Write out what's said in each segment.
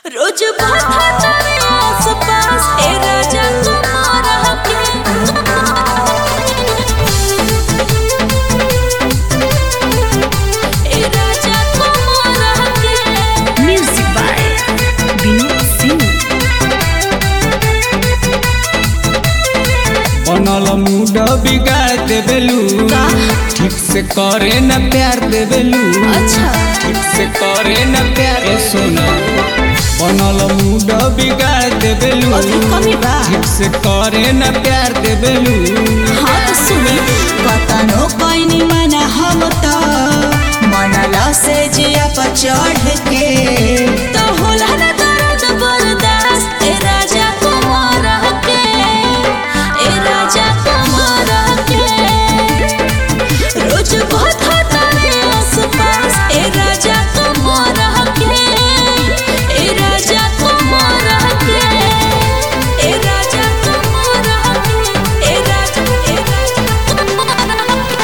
रोज बात तारे आस पास ए राजा तुम्हारा के ए राजा तुम्हारा के म्यूजिक बाय विनोद सिंह बनल मूड बिगाड़ देबेलू का? ठीक से करे न प्यार देबेलू अच्छा ठीक से करे न प्यार ए सोना बनल मूड बिगाड़ देबेलू अभी कमी बा ठीक से करे न प्यार देबेलू हाँ तो सुनी कतनो पैनी मना हम त मनला से जिया पर चढ़ के तो होला ना दर्द बर्दाश्त ए राजा तुम्हारा के ए राजा तुम्हारा के रोज बात तारे आस पास ए राजा तुम्हारा के ए राजा तुम्हारा के ए राजा तुम्हारा के ए राजा ए राजा तुम्हारा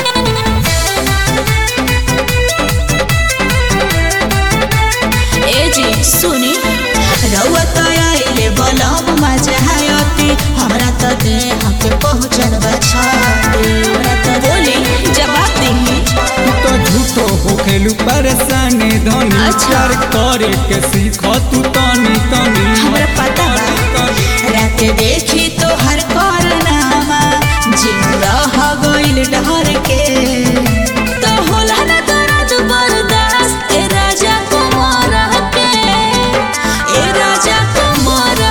ए जी सुनी रउआ त आइले बलम मजा आयती हमरा त देह के पहुँचल बछाती हमरा त बोली जवाब देंगी तू तो झूठो होखेलू परेशानी धनी अच्छा। प्यार करे के सीख तू तनी तनी हमरा पता बा रात देखी तो हर कारनामा जिन रह गइल डर के तो होला ना दर्द बर्दाश्त ए राजा तुम्हारा के ए राजा तुम्हारा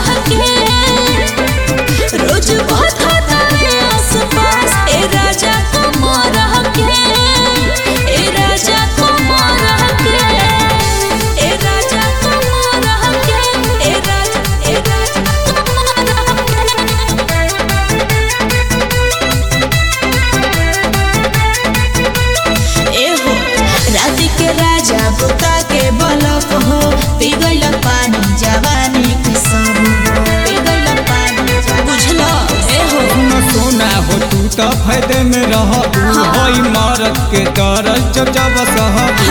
के रोज बात तारे आस पास ए राजा तुम्हारा के ए राजा तुम्हारा के ए राजा तुम्हारा के ए राजा ए राजा तुम्हारा के एहो रात के राजा बुता के बलक हो पिघल पानी जवानी के सब हो पिघल पानी जवानी बुझलो एहो न सोना हो तू तो फायदे में रहबू होई मारत के दरद जब जब सहबू